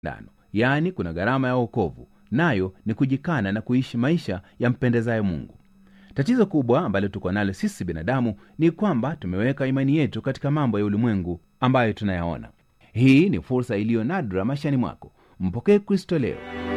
ndano yaani kuna gharama ya wokovu nayo ni kujikana na kuishi maisha yampendezayo mungu tatizo kubwa ambalo tuko nalo sisi binadamu ni kwamba tumeweka imani yetu katika mambo ya ulimwengu ambayo tunayaona hii ni fursa iliyo nadra maishani mwako mpokee kristo leo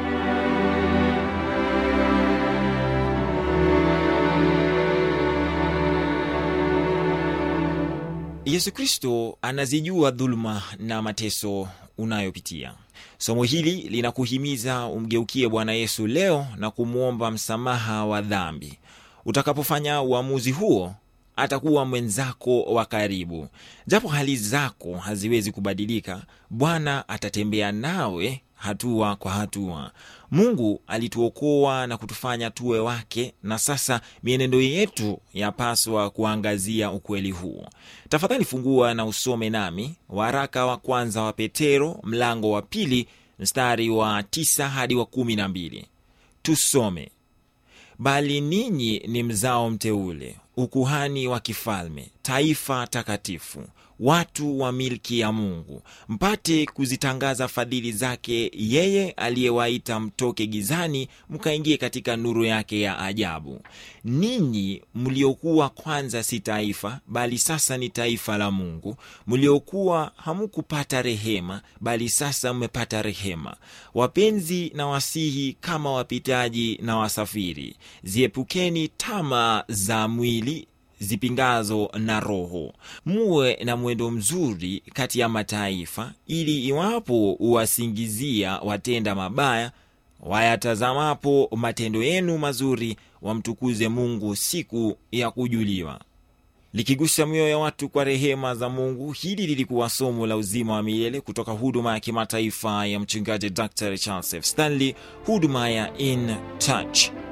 yesu kristo anazijua dhuluma na mateso unayopitia somo hili linakuhimiza umgeukie bwana yesu leo na kumwomba msamaha wa dhambi utakapofanya uamuzi huo atakuwa mwenzako wa karibu japo hali zako haziwezi kubadilika bwana atatembea nawe hatua kwa hatua mungu alituokoa na kutufanya tuwe wake na sasa mienendo yetu yapaswa kuangazia ukweli huu tafadhali fungua na usome nami waraka wa kwanza wa petero mlango wa pili mstari wa tisa hadi wa kumi na mbili tusome bali ninyi ni mzao mteule ukuhani wa kifalme taifa takatifu watu wa milki ya mungu mpate kuzitangaza fadhili zake yeye aliyewaita mtoke gizani mkaingie katika nuru yake ya ajabu ninyi mliokuwa kwanza si taifa bali sasa ni taifa la mungu mliokuwa hamukupata rehema bali sasa mmepata rehema wapenzi na wasihi kama wapitaji na wasafiri ziepukeni tama za mwili zipingazo na roho muwe na mwendo mzuri kati ya mataifa ili iwapo uwasingizia watenda mabaya wayatazamapo matendo yenu mazuri wamtukuze mungu siku ya kujuliwa likigusa mioyo ya watu kwa rehema za mungu hili lilikuwa somo la uzima wa milele kutoka huduma ya kimataifa ya mchungaji dr charles f stanley huduma ya in touch